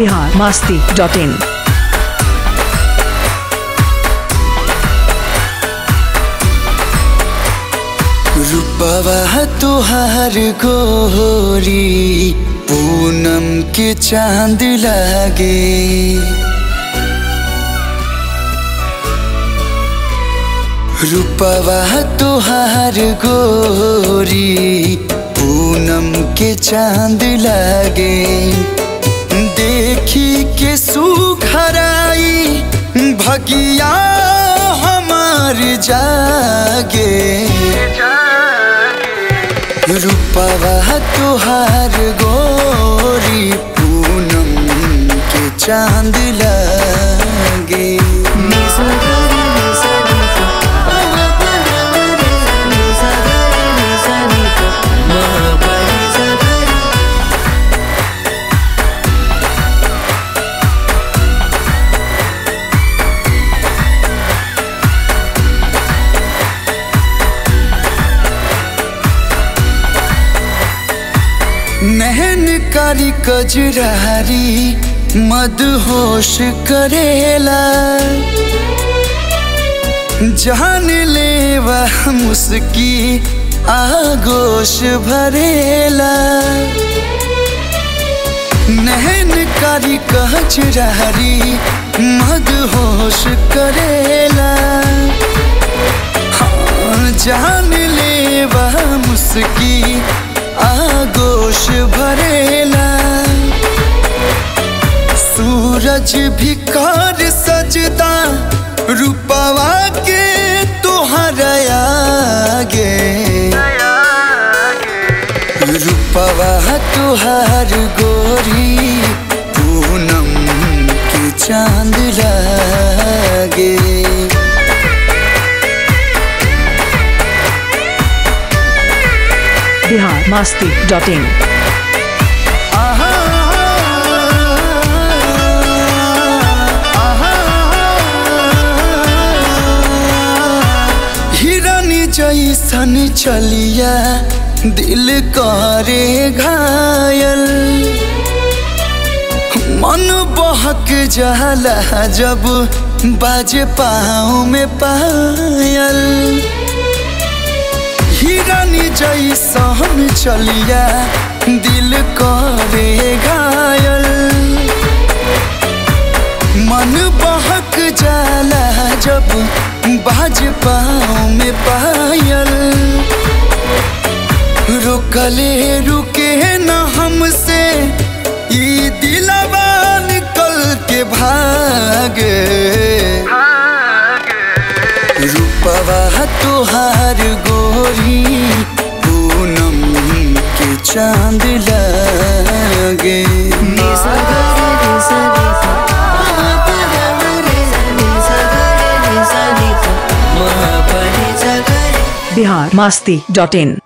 Bihar Masti dot in रूपवा तुहार गोरी पूनम के चांद लागे रूपवा तुहार गोरी पूनम के चांद लागे देखी के सुखराई भगिया हमार जागे रूपवा तुहार गोरी पूनम के चांद लागे नहन कारी कजरारी मदहोश करेला जान ले वह मुस्की आगोश भरेला नहन कारी कजरारी मदहोश करेला हाँ, जान ले वह मुस्की आगोश भरेला सूरज भी कर सजदा रूपवा के तोहरा आगे रूपवा तुहार गोरी पूनम के चांद लागे बिहार मास्ती डॉट इन आहा, आहा, हिरनी जैसन चलिया दिल करे घायल मन बहक जाला जब बाजे पाँव में पायल हिरनी जैसन चलिया दिल करे घायल मन बहक जाला जब बाज पाँव में पायल रुकले रुके न हमसे ई दिलवा निकल के भागे रूपवा तुहार गोरी पूनम के चांद लागे बिहार मास्ती डॉट इन